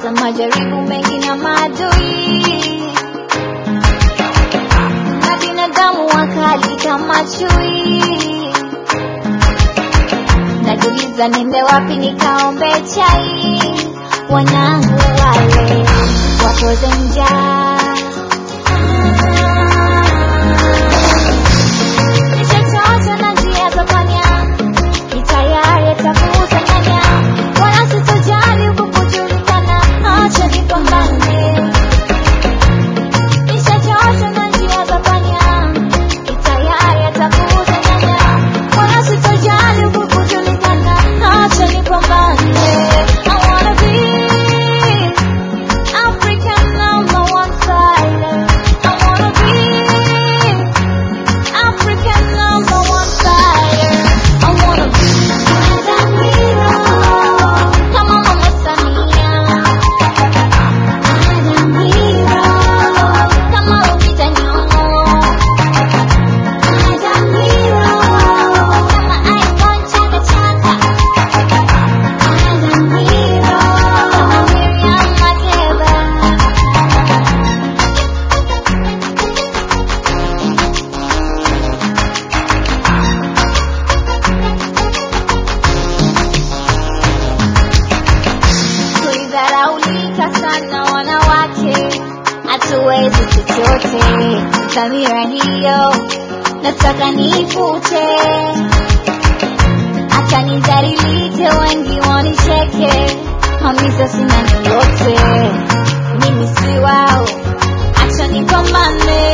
nimepata majaribu mengi na maadui na binadamu wakali kama chui. Najiuliza niende wapi nikaombe chai, wanangu wale wapoze njaa Nishachoka na njia za panya, ni tayari atakuuza nyanya, wala sitojali huku kujulikana, acha nipambane. Nishachoka na njia za panya, ni tayari atakuuza nyanya, wala sitojali huku kujulikana, acha nipambane. I wanna be African number one fighter. I wanna be African number one fighter. I wanna be Madam Hero. Come on, Mama Samia. Madam Hero. Come on, Lupita Nyong'o. Madam Hero. Kama icon chaka chaka. Madam Hero. Kama Miriam Makeba. tulidharaulika sana wanawake, hatuwezi chochote. Dhamira hiyo nataka nifute, hata nidhalilike, wengi wanicheke, hamisa sina lolote, mimi si wao, acha nipambane.